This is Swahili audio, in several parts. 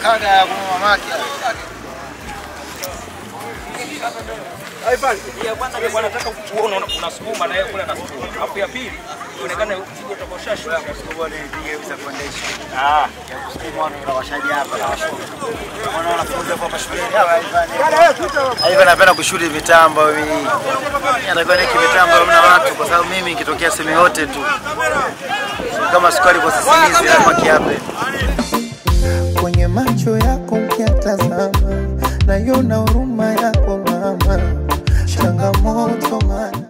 kaga ya kwa mamake. Ya kwanza ni wanataka kuona unasukuma na yeye kule anasukuma. Alafu ya pili ionekane mzigo utakoshashwa. Bwana nipige visa foundation. Ah, ya kusukuma watu tunawashaji hapa na washuka. Wana wanafunzi hapo hapa shuleni. Hawa Ivan. Ivan anapenda kushuti mitambo mimi. Natakiwa niki mitambo mna watu kwa sababu mimi nikitokea sehemu yote tu. Kama sukari kwa sisimizi lazima kiape. kwenye macho yako mkiatazama, naiona huruma yako mama, changamoto mana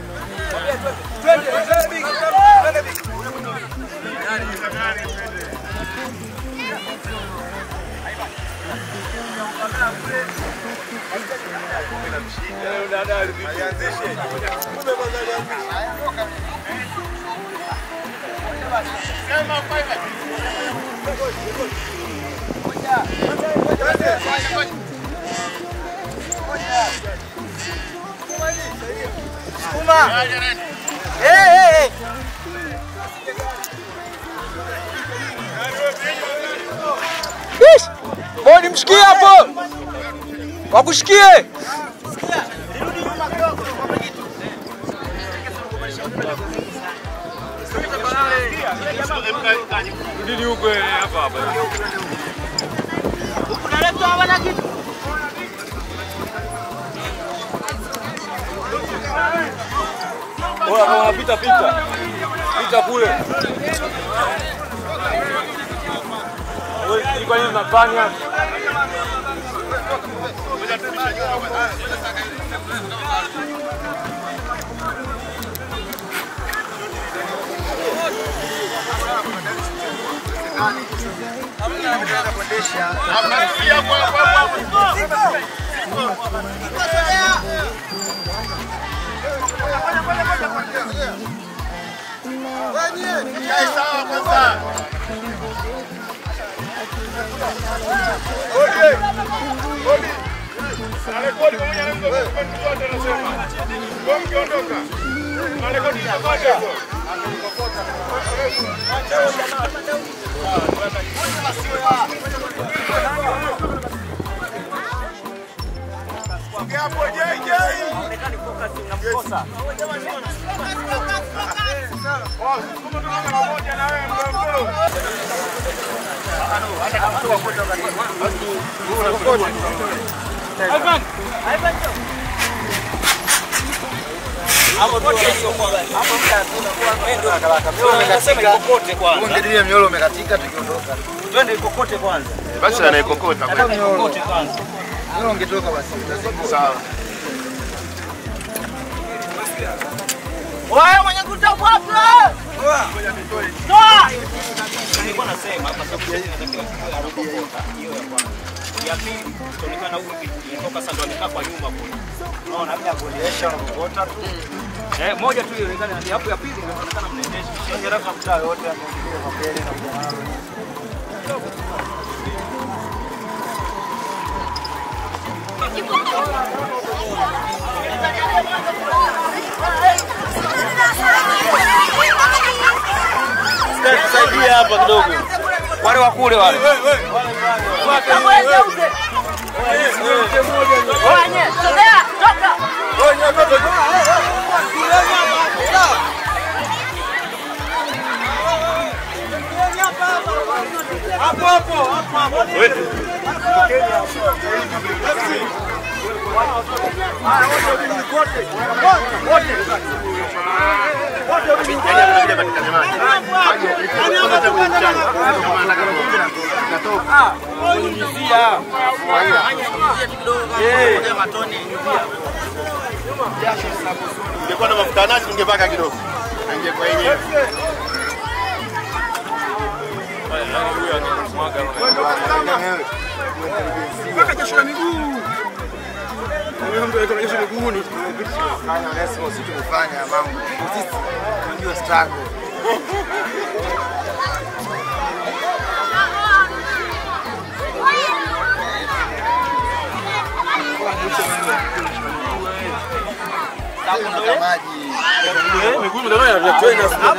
Bodi mshikie hapo. Wakushikie. Bora kama unapita pita. Pita kule. Wewe kwa nini unafanya? Kokote kwanza. Ungedilia mnyolo umekatika tukiondoka. Twende kokote kwanza. Basi anaikokota kweli. Kokote kwanza. Mnyolo ungetoka basi. utazingua. Sawa. Wewe mwenye kutafuta. Nilikuwa nasema hapa sababu inatakiwa kiwe anakokota. Hiyo ya kwanza. Ya pili itaonekana huyu kutoka sasa ndo amekaa kwa nyuma kule. Unaona bila kuendesha unakokota tu. Eh, moja tu ionekane hadi hapo ya pili inaonekana mnaendesha. Sio rafa mtaa yote ameingia kwa mbele na kwa Saidia hapa kidogo. Wale wa kule wale. Ungekuwa na mafuta nazi ungepaka kidogo. Angekuwa yenyewe. Mpaka kesho na miguu. Huyo mtu alikuwa na kesho miguuni. Fanya lazima sisi tumefanya mambo. Sisi tunajua struggle. Kuna maji.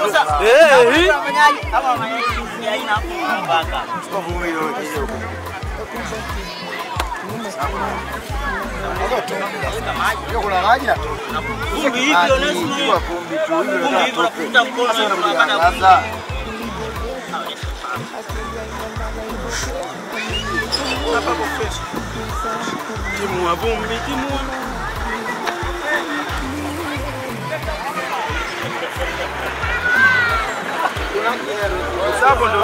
Chukua vumbi hilo, kija huko. Hiyo kuna maji na Vumbi hivyo lazima Kwa vumbi tu hiyo Vumbi ndio hivyo atoke. unakuta mkono Sasa unakuja unapata sasa. timu wa vumbi, timu wa Hapo ndo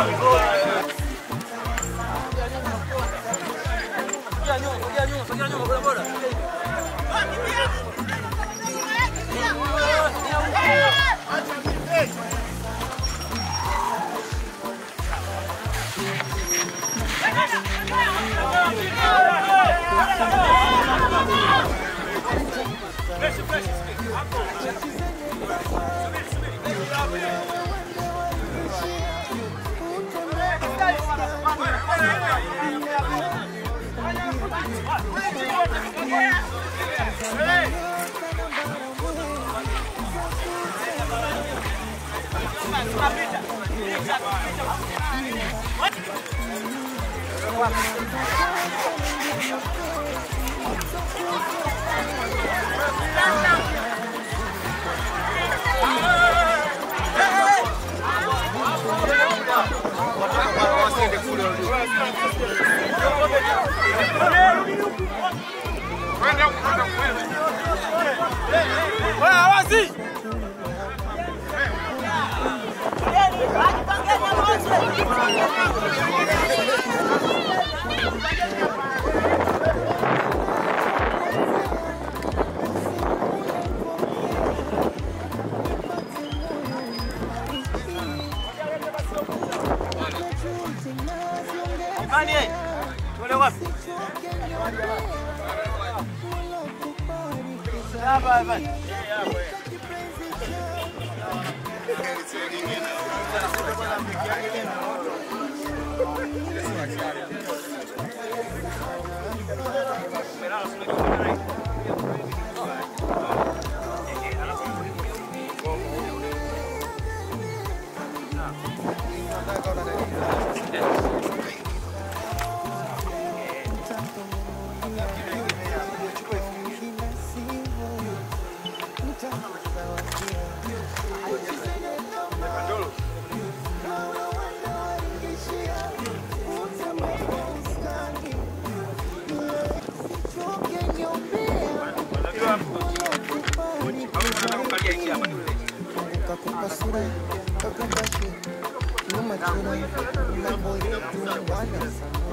kakupa sura kakupa shi nyuma chura mambo yetu wana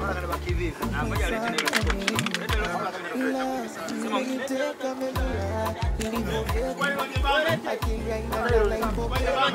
ila niteka medula ilivyogeka akili haina naipokea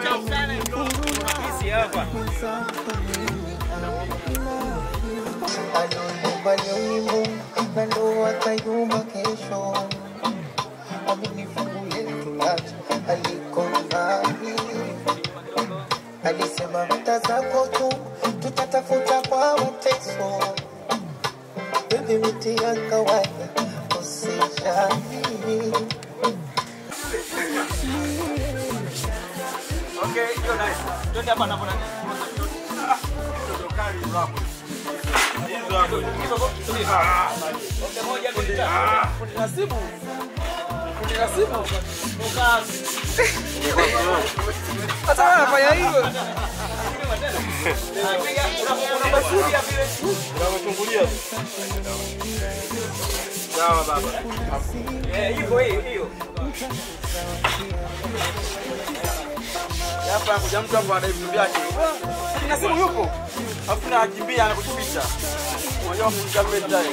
aliyumba leo na ndo atayumba kesho amenifungu letu lacha aliko mbali alisema mta zako tu tutatafuta kwa mateso bebi miti ya kawaida usijali Twende hapa napo nani? Okay, moja, mbili, tatu. Eh, hivyo hiyo hiyo. Hapa kuja mtu hapo anadai vitu vyake. Na simu yupo. Alafu na akimbia anakutupisha. Unajua kumshika mbele tayari.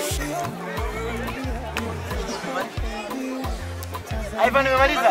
Ivan umemaliza?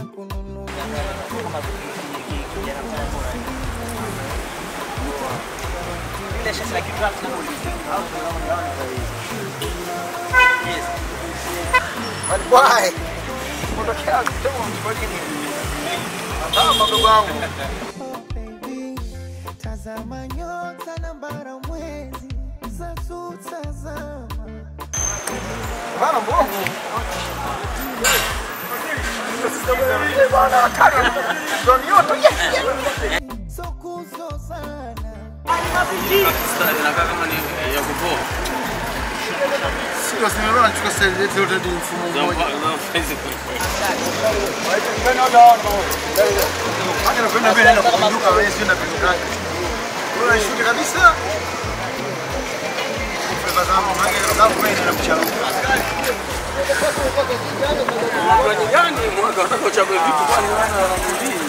Ile shati la kidraft na ulizi. Au Yes. Bali bwai. Kutokea kidogo kwa nini? Kama ndugu wangu. baby, tazama nyota na bara mwezi zatutazama Bana mbovu. Bana kali. Ndio nyoto. so kuzozana Sio simama nachukua sasa yetu yote ni mfumo mmoja. Hata napenda vile nenda kupinduka wewe sio napinduka. Wewe shuti kabisa. Kwa sababu maana kwa sababu mimi nina mchana. gani mwaka utakaochagua vitu kwani wana wanamjini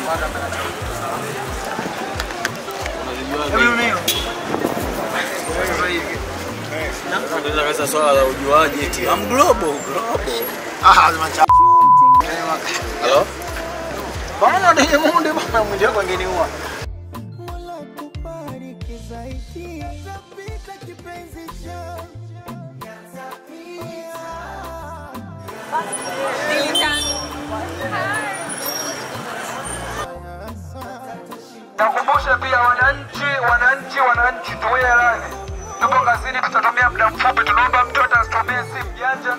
Mimi mimi. Wewe hivi. Unaweza kasa swala la ujuaji eti am global global. Ah, lazima cha. Hello? Bana ndiye munde bana mwindi wako angeniua. Mola kubariki zaidi tapita kipenzi changu Nakumbusha pia wananchi, wananchi, wananchi, tuwe radhi, tupo kazini, tutatumia muda mfupi. Tunaomba mtoto asitumie simu janja.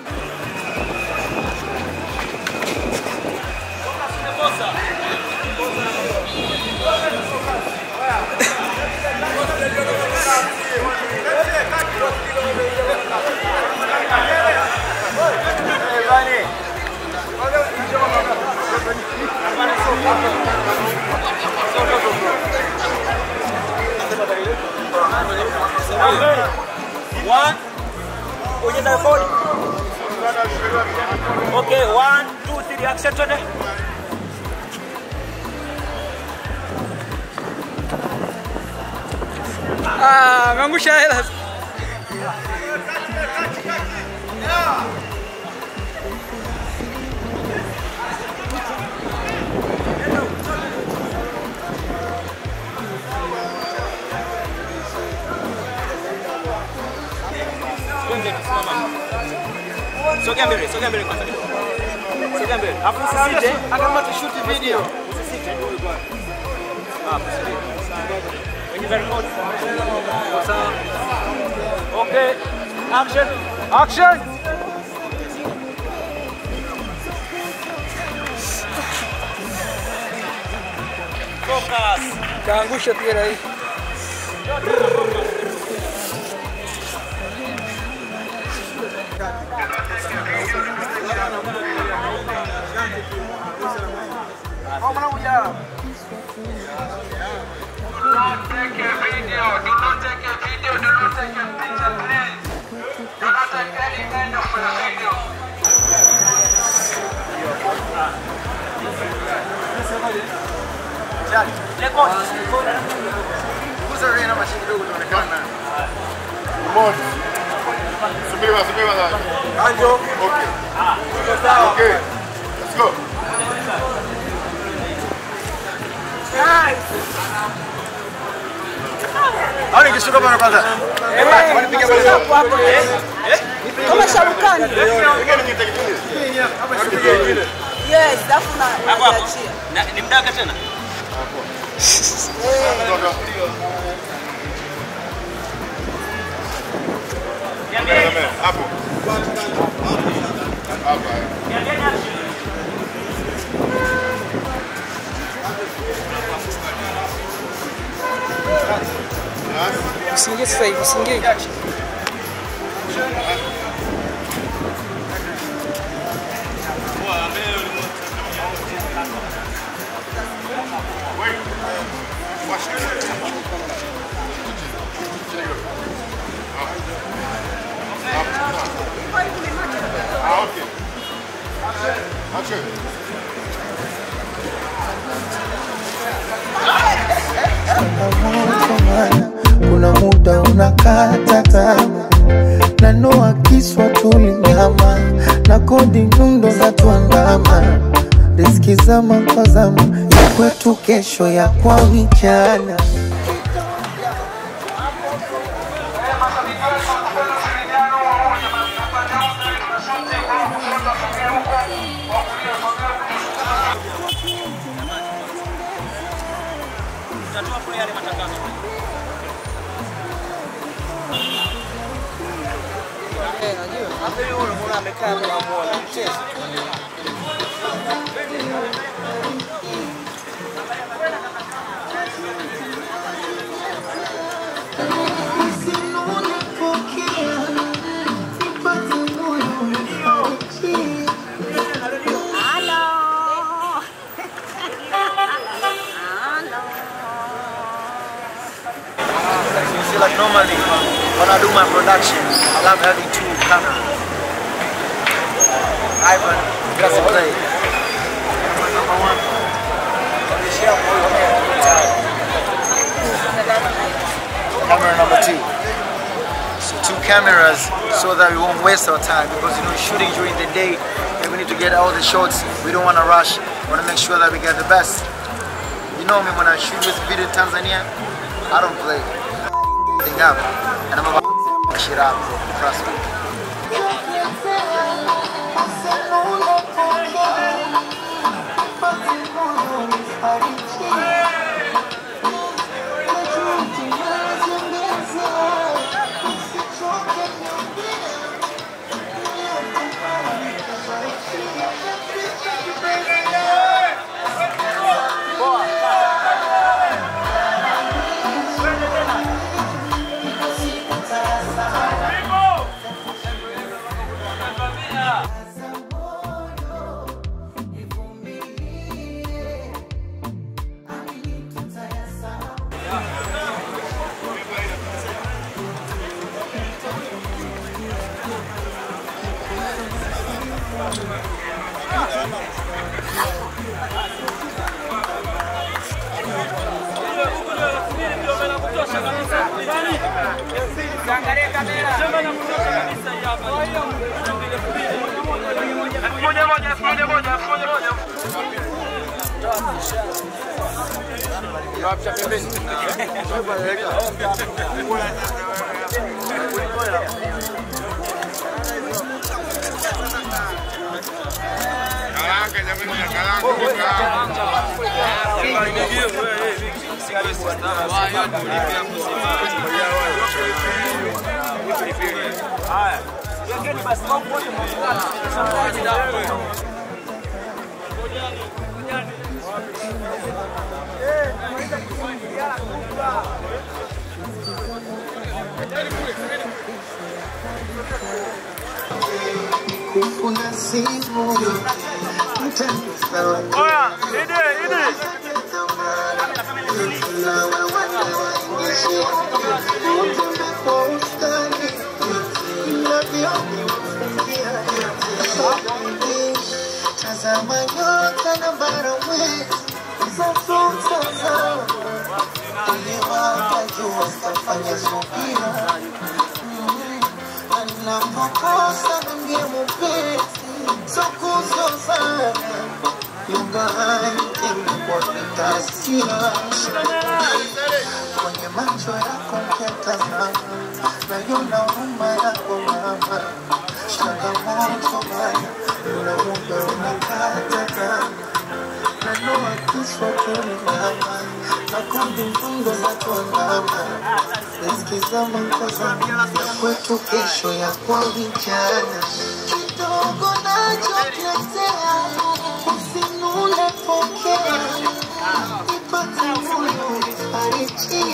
One. Onyesha rekodi. Okay, one, two, three, action twende. Ah, ameangusha hela. Twende tusimama. Sogea mbele, sogea mbele kwanza. Sogea mbele. Alafu usisite. Kama tushuti video. Onyesha rekodi. Sawa. Okay. Action. Action. Focus. Kaangusha pia rai. Do not take a video, do not take a video, do not take a picture, please. Do not take any kind of a video. Rekodi. Kuza wewe na mashine kidogo tuonekana. Moja. Subiri basi, subiri basi. Anjo. Okay. Okay. Let's go. Au nikishuka bana kwanza. Eh, basi wanipiga bale. Kama Sharukani. Ingine nitakitumia. Yes, alafu na Hapo hapo. unajiachia. Na- Ni mdaka tena? Toka. Niambie. Hapo. Hapa. Niambie action. Usiingie sasa hivi, usiingie. Ah, okay. Action. changamoto kuna muda unakata tamaa na noa kiswa tulinyama na kodi nyundo za tuandama riski zama so zamu ya kwetu kesho ya kwa vijana Tutatoa kule yale matangazo. You see, like normally when I do my production, I love having two cameras. Ivan, that's a play. Number one. Camera number two. So two cameras so that we won't waste our time because you know shooting during the day and we need to get all the shots. We don't want to rush. We want to make sure that we get the best. You know me when I shoot with video in Tanzania, I don't play thing up and I'm about to shit up, trust me. Karanga jamani, karanga. kuna simu mtanisawa Tazama nyota na bara mwezi zafuta ili wakajua sitafanya subira anapokosa ninge mupesi sokuzozana yungani kwa vitasira kwenye macho yako mketazama nayona huruma yako mama changamoto baya una muda unakata kama nanoa kiswa kulingama nakundi mfungo za kuandama Nisikiza makosa ya kwetu kesho ya kwa vijana kidogo nachotetea usinule pokea ipate moyo fariji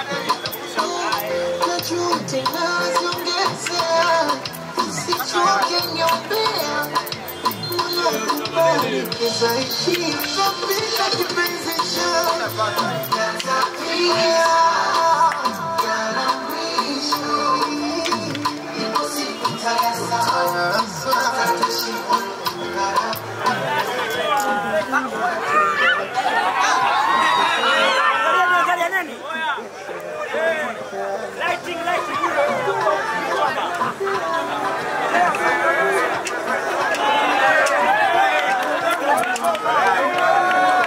na juhudi naziongezea usichoke nyombea Unakubariki zaidi Napenda kipenzi cha Tanzania Lighting, lighting.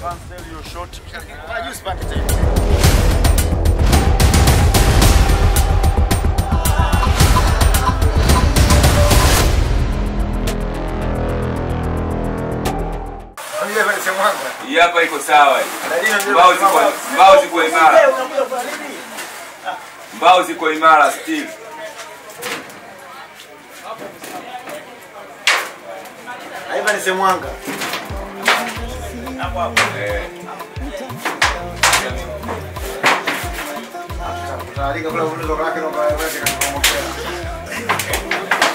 Juice pande tena. Familia pale sehemu yangu. Hii hapa iko sawa. hii. Dalili ndio Mbao ziko mbao ziko imara. Mbao ziko imara still. Haiba ni sehemu yangu. Eh. Tutaandika kula unaweza kake na kwa weke katika mokea.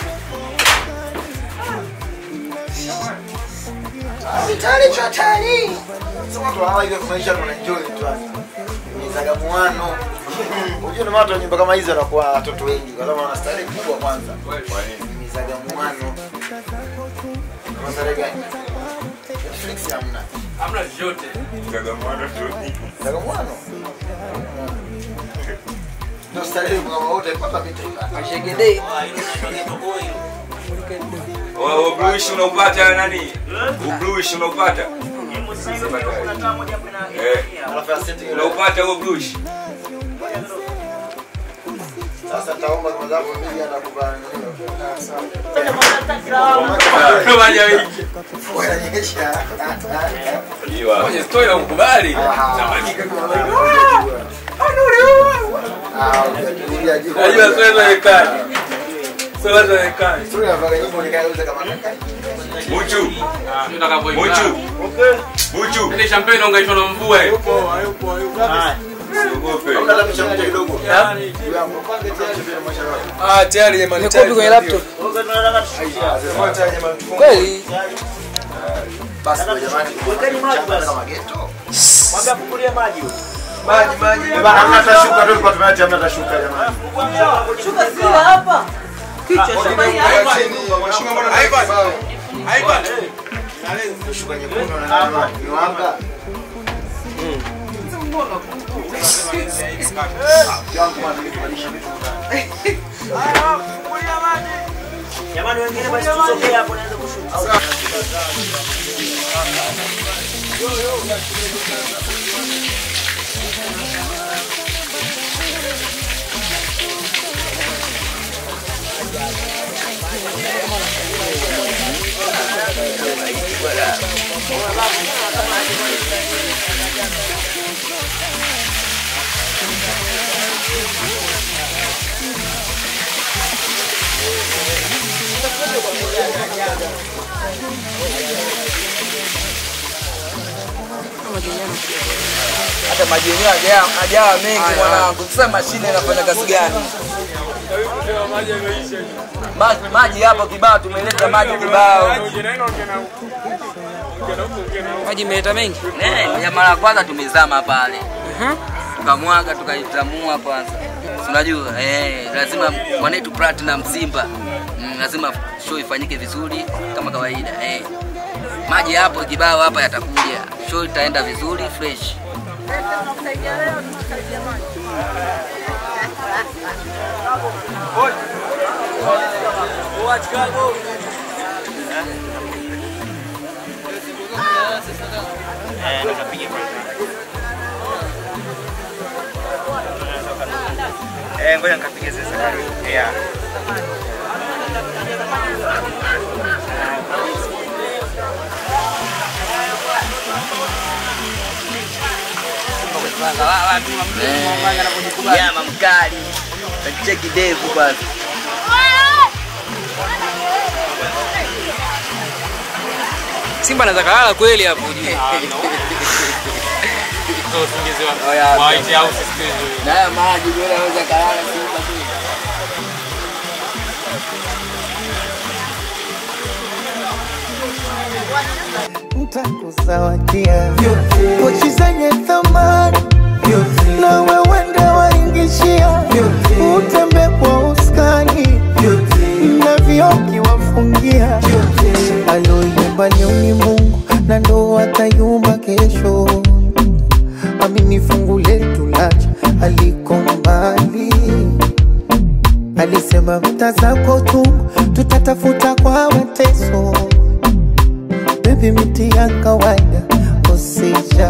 Vitali chatani. Sema tu hawa ile maisha tuna enjoy tu hapa. Ni zagamuano. Unajua ni watu wa nyumba kama hizo wanakuwa watoto wengi kwa sababu wana starehe kubwa kwanza. Kwa nini? Ni zagamuano. Kama starehe gani? Netflix hamna. Hamna chochote. Gagamano tu. Zagamuano. Ndio starehe kwa wote pata vitu. Ashegede. Oh, oh, bluish unaupata nani? Bluish unaupata? Eh. Alafu aseti ile. Unaupata huo bluish? Sasa taomba kwa sababu mimi anakupa Fanya wiki. kuonyesha. Iwa. Kwenye story na ukubali. Ah, ukirudia juu. Najua story za rekani. Story za rekani. Sura ya vaga nyimbo nikauza kama kaka. Muchu. Utakapoingia. Muchu. Muchu. Ile champagne ungaishwa na mvua hiyo. Usiogope. Labda la mchanganya kidogo. Yaani. Ah, tayari jamani. Nikopi kwenye laptop. Kweli? Basi kwa jamani, mchanganya kama ghetto. Maji maji. Bana hamna hata shuka tu tulikuwa tumeacha hamna hata shuka jamani. Shuka zile hapa. Kichwa shambani hapa. Mheshimiwa mbona haipa? Haipa. Shuka nyekundu na nani? Ni wanga. Yangu bwana nilibadilisha vitu fulani. Jamani wengine basi tusogee hapo naweza kushuka. Hata maji yenyewe hajawa hajawa mengi mwanangu. Sasa mashine inafanya kazi gani? Maji maji hapo kibao tumeleta maji kibao. Maji imeleta mengi. Eh, ya mara ya kwanza tumezama pale. Tukamwaga tukaitamua kwanza. Si Unajua eh, lazima mwanetu Platinum Simba. Mm, lazima show ifanyike vizuri kama kawaida eh. Maji hapo kibao hapa yatakuja. Show itaenda vizuri fresh. Eh, nikapiga kwanza. Eh, ngoja nikapige sasa karibu. Yeah. Nyama mkali. Tacheki devu kwanza. Simba anaweza kalala kweli hapo. White House siku hizo. Na haya maji bora anaweza kalala Simba tu. ntakuzawadia pochi zenye thamani na wewende waingishia utembe kwa uskani na vioki wafungia aloyumba leo ni Mungu na ndo atayumba kesho amini fungu letu lacha aliko mbali alisema mta zako tu tutatafuta kwa mateso Baby miti ya kawaida usija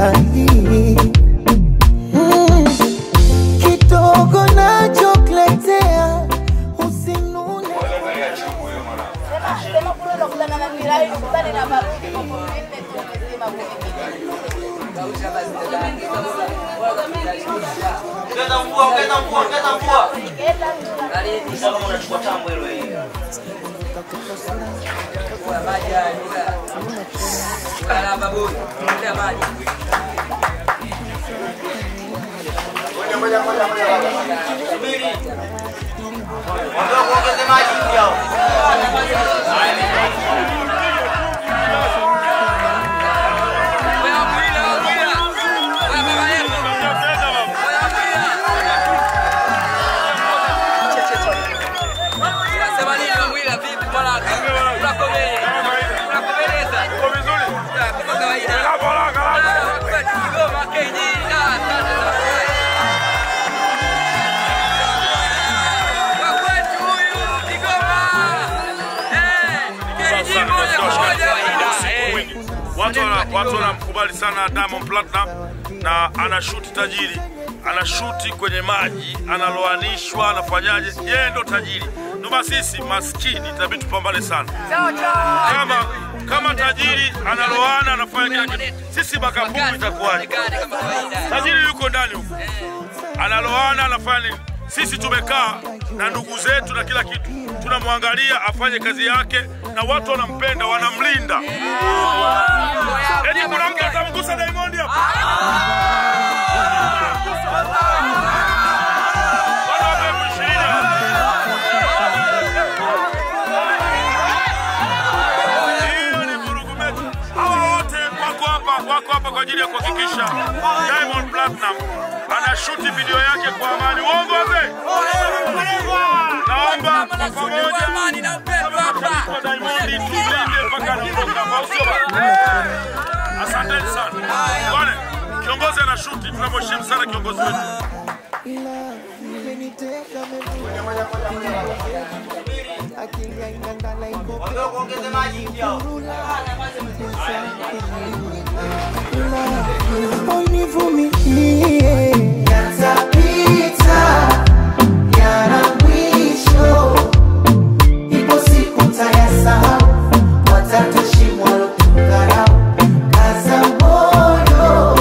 Ongeza mvua, ongeza mvua, ongeza mvua. Sasa kama unachukua tambo hilo hili. Ondoka uongeze maji yao. Watu wana- watu wanamkubali sana Diamond Platinum na anashuti tajiri, anashuti kwenye maji, analoanishwa, anafanyaje? Yeye ndo tajiri. Ndio maana sisi maskini itabidi tupambane sana. Kama kama tajiri analoana, anafanya kila kitu, sisi makampuni itakuwaje? Tajiri yuko ndani huko, analoana, anafanya nini? Sisi tumekaa na ndugu zetu na kila kitu, tunamwangalia afanye kazi yake, na watu wanampenda, wanamlinda. Eti kuna mtu atamgusa Diamond hapa? Bwana wape elfu ishirini hapa. Hiyo ni vurugu mechi. Hawa wote wako hapa, wako hapa kwa ajili ya kuhakikisha Diamond Platinum anashuti video yake kwa amani. Uongo wazee? Naomba kwa pamoja kwa Diamond tulinde mpaka anaondoka. Au sio bwana? Asanteni sana. Bwana, kiongozi anashuti, tunamheshimu sana kiongozi wetu. Ondoka uongeze maji yao. univumilie yatapita yana mwisho ipo siku tayasahau watatushimwa lotukarau kaza moyo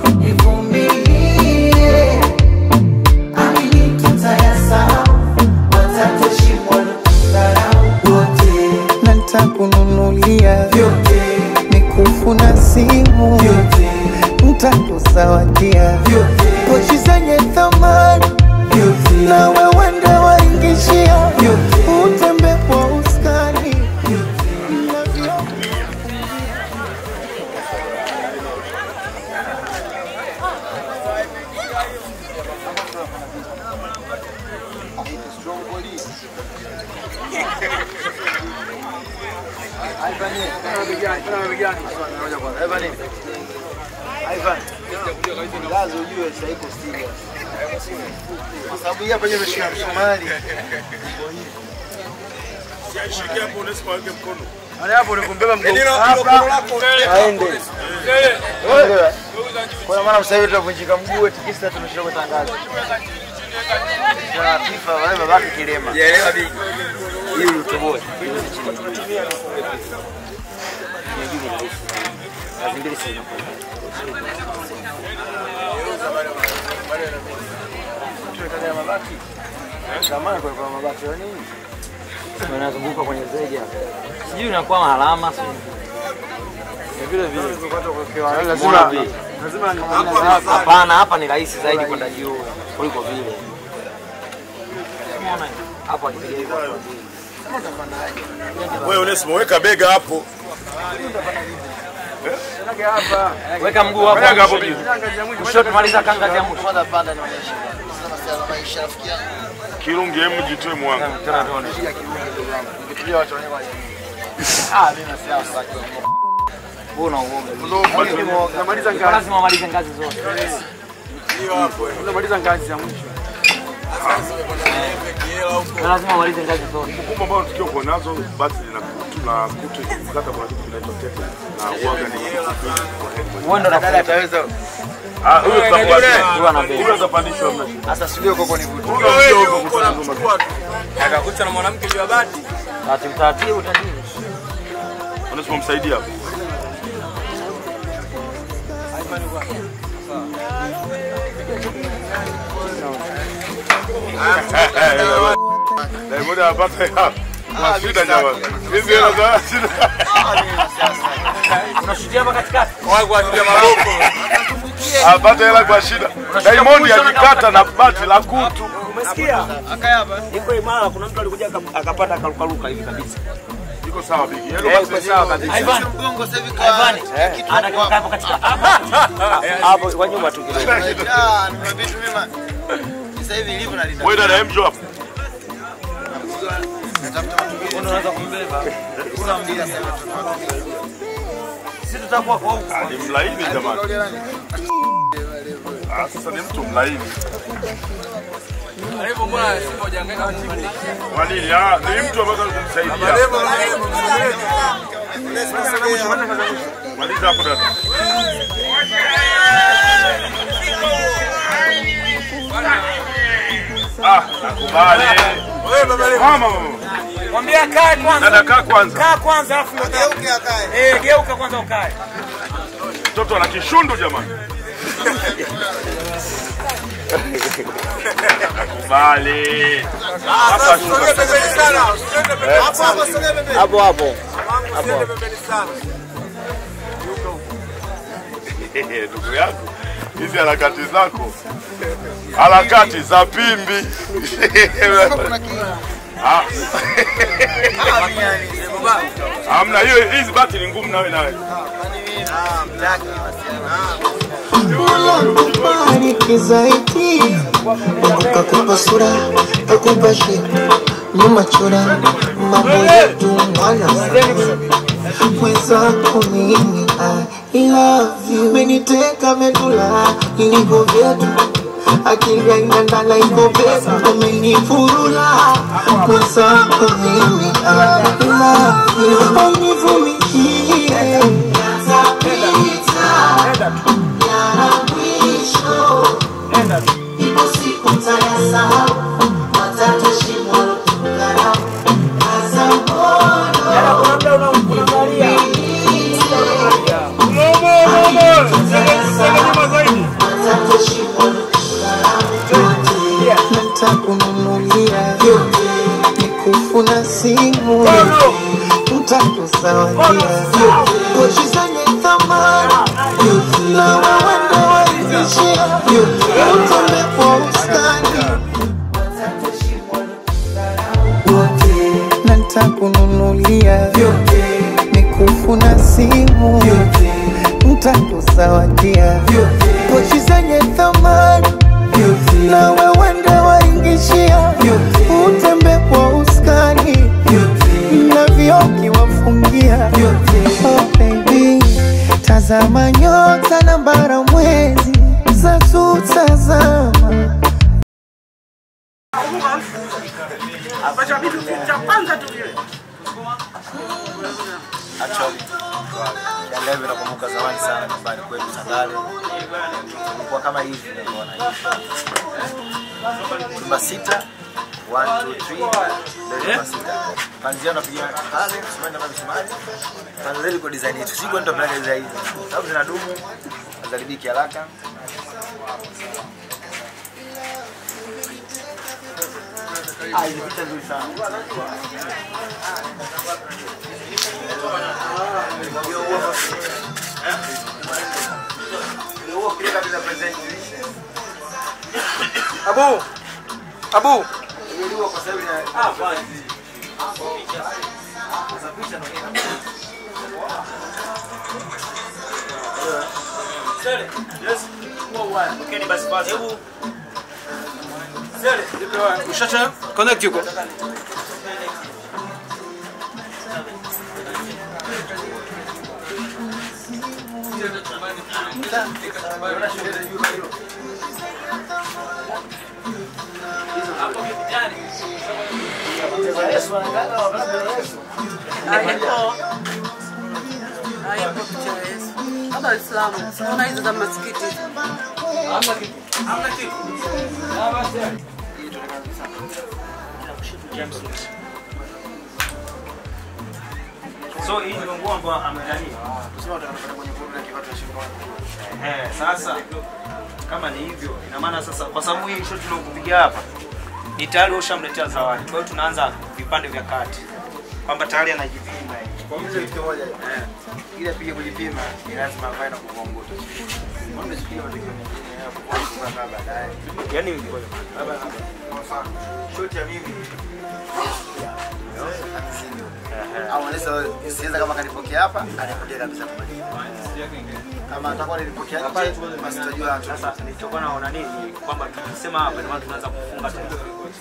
ivumilie amini tutayasahau watatushimwa lotukarau wote na ntakununulia vyote mikufu na simu vyote ntakuzawadia pochi zenye thamani na wewe ndo waingishia utembe kwa uskani na vyote Ivan, lazo ujue sasa iko serious. Kwa sababu hii hapa nje imeshika msumari. Shike hapo unasipa weke mkono. Ana hapo ni kumbeba mgongo. Hapa. Aende. Unaelewa? Kwa maana sasa hivi tunavunjika mguu eti kisa tumeshinda kutangaza. Kwa FIFA wale babaki kilema. Sijaelewa bigi. Hii utoboe. Mazingira si Tuwekalia mabaki. Zamani kulikuwa na mabaki ya nini? Wanazunguka kwenye zege hapa. sijui inakuwa mahalama Vile vile. Lazima- lazima hapana hapa ni rahisi zaidi kwenda juu kuliko vile Umeona? hapo akipiga hivyo Wewe Onesimo weka bega hapo. weka mguu hapo Kanyaga hapo bibi. kushoto maliza kanga ya mwisho kwanza panda nionyeshe. Sasa masuala ya maisha rafiki yangu. Kirungi hemu jitoe mwanga. tena tuone Shika kiungo ndugu yangu. Ningetulia watu wenyewe waje. Ah, mimi nasikia sasa. una uoga Namaliza lazima umalize ngazi zote Namaliza ngazi ya mwisho. Na lazima umalize ngazi zote Kumbe ambao tukio kwa nazo basi tunakuta kukata kwa kitu kinaitwa tete na uoga ni wewe ndo Dada nafuta ataweza. Ah, huyo tutakuacha. huyo ana bei Huyo atapandishwa mna. Sasa sio koko ni vutu. Huyo ndio huko kutazama. Akakuta na mwanamke juu ya bati. taratibu taratibu tajiri Onesimo msaidia hapo. Diamond anapata hela kwa shida jamani. Hizi hela za shida. Unashutia hapa katikati. Apate hela kwa shida. Diamond akikata na bati la kutu. Umesikia? Iko imara, kuna mtu alikuja aka- akapata akarukaruka hivi kabisa. Iko sawa bigi. Eh, iko sawa kabisa. Ivan. Mgongo sasa hivi Ivan. kwa kitu Anakaa hapo katikati. Hapo kwa nyuma tu kidogo. Ah, nimeambia tu mimi. Sasa hivi ilivyo na linda. Wewe dada Mjo hapo. Natafuta mtu Unaweza kumbeba. kuna mbili sasa. Sisi tutakuwa kwa huko. Ah, Ni mlaini jamani. Ah, sasa ni mtu mlaini. Hivyo mbona Simba hujaangaika timu? Kwa nini? Ah, ni mtu ambaye kumsaidia. Maliza hapo dada. Ah, nakubali. Mama, mama. Mwambie akae kwanza. Dada kaa kwanza. Kaa kwanza alafu ndio Geuke akae. Eh, geuka kwanza ukae. Mtoto ana kishundu jamani. Nakubali. Hapa shuka. Hapo hapo sogea pembeni. Hapo hapo. Ndugu yangu, hizi harakati zako, harakati za pimbi. Ah. Hamna hiyo, hizi bati ni ngumu nawe nawe. Ah, mtaki wasiana. Bariki zaidi kakupa sura kakupa shepu nyuma chora mambo yetu mwana mwenzako mimi I love you meniteka medula ilivyo vyetu akili aingandala iko petu umenifurula mwenzako mimi I love you univumilie yatapita yana mwisho ipo siku tayasahau watatu shimo tukarau kaza moyo watatu shimo tukarau ntakununulia nikufuna simu ntakusawadia pochi zenye thamani na wawende waizishia utembe kwa ustani na ntakununulia nikufuna simu ntakusawadia pochi zenye thamani na wewende waingishia utembe kwa uskani na vioki wafungia oh baby tazama nyota na bara mwezi za tutazama Actually, Yanga hivi nakumbuka zamani sana nyumbani kwetu Tandale. Kulikuwa kama hivi niliona hivi. Chumba sita, one, two, three, ndio chumba sita. Panzia unapiga pale, msumari na msumari. Panzia iko design yetu. Siko ndo plan design hizi. Sababu zinadumu, hazaribiki haraka. Ah, hizi picha nzuri sana. Abu. Abu. Okay, basi basi. Hebu Ushacha connect yuko. Haipo picha ya Yesu. Hapa Uislamu. Unaona hizo za masikiti. so hii ndio nguo ambayo amelania. Tuseme tunataka kwenye kipato cha shilingi Eh, sasa kama ni hivyo, ina maana sasa kwa sababu hii shot tuliokupiga hapa ni tayari ushamletea zawadi. Kwa hiyo tunaanza vipande vya kati. Kwamba tayari anajipima hivi. Kwa hiyo kitu moja eh, ili apige kujipima ni lazima avae na kukongoto. Mbona sikia matokeo mengine ya kukongoto baadaye. Yaani Labda kwa mfano shot ya mimi au anaweza siweza kama kanipokea hapa anipokea kabisa kumaliza. Kama atakuwa nilipokea nje basi tutajua hatu. Sasa nilichokuwa naona nini kwamba tukisema hapa ndio maana tunaanza kufunga tena.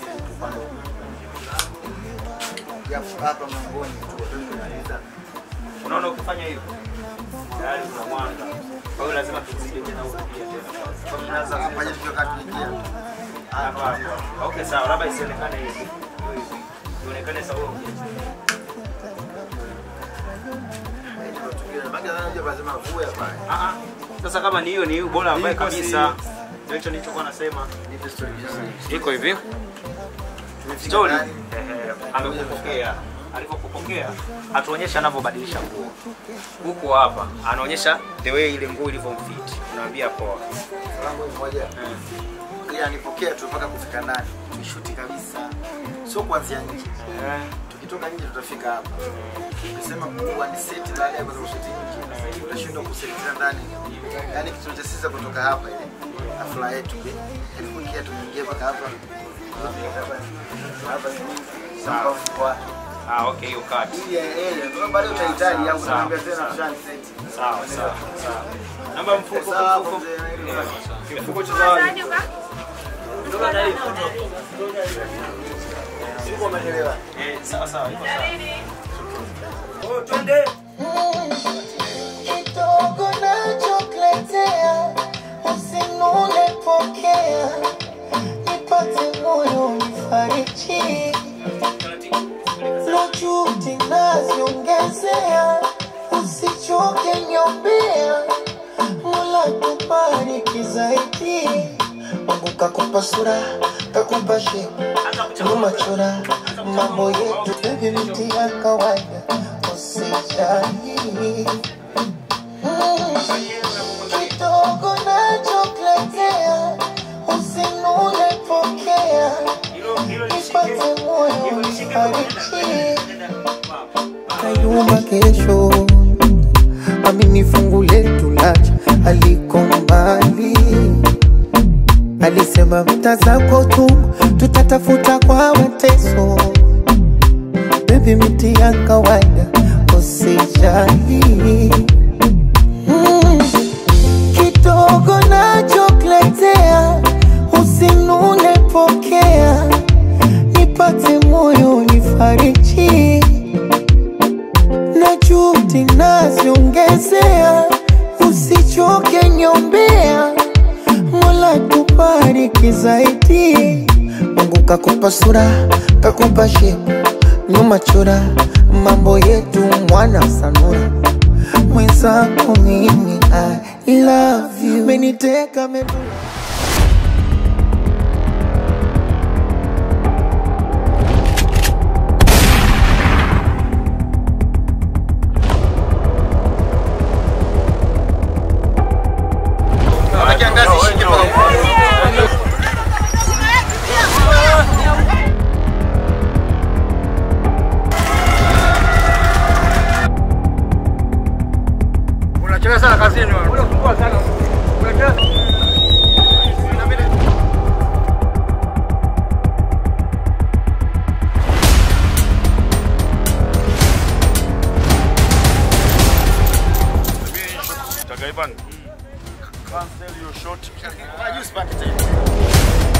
Ya hapa mlangoni tu tunamaliza. Unaona ukifanya hivyo tayari kuna mwanga. Kwa hiyo lazima tuzidi tena huko pia tena. Kwa hiyo tunaanza kufanya tukio kati tuingia. Hapa hapa. Okay sawa, labda isionekane hivi. Hiyo hivi. Ionekane sawa. Ah, ah. Sasa kama ni hiyo ni hiyo bora ambaye kabisa. Ndio hicho nilichokuwa nasema. Iko hivi. Story. Ehe, amekupokea. Alipokupokea atuonyesha anavyobadilisha nguo. Huko hapa anaonyesha the way ile nguo ilivyomfit. Unaambia poa. Salamu moja. Ili anipokea tu mpaka kufika ndani. Tushuti kabisa. Sio kuanzia nje. Tukitoka nje tutafika hapa. Ukisema kuwa ni set baada ya kuanza kushuti nje, utashindwa kusetia ndani. Yaani kitu cha sisi kutoka hapa ile hafla yetu ile. Ilipokea tuingie mpaka hapa. Hapa sawa. Kwa Ah, okay, hiyo kati. ili ile ndio baadaye utahitaji au utaambia tena tushani set. Sawa, sawa, sawa. Namba mfuko Sawa, mfuko. mzee. Kifuko cha zawadi. Siko umeelewa? Eh, sawa sawa, iko sawa. Oh, twende. kidogo nachokuletea usinune pokea nipate moyo nifariji lojuti naziongezea usichoke nyombea mola kubariki zaidi mungu kakupa sura kakupa shepu nyuma chora mambo yetu bebi miti ya kawaida usijali kidogo nachokuletea usinune pokea nipate moyo nifariji kayuma kesho amini fungu letu lacha aliko mbali alisema mta zako tu tutatafuta kwa mateso bebi miti ya kawaida usijali Mm, kidogo nachokuletea usinune pokea nipate moyo nifariji na juhudi naziongezea usichoke nyombea mola tubariki zaidi mungu kakupa sura kakupa shepu nyuma chora mambo yetu mwana sanura mwenzako mimi I love you meniteka mebu Unachelewa sana kazini wewe. Unasumbua sana. Unachelewa. Tagaiban. Cancel your shot. Unajua usipande tena.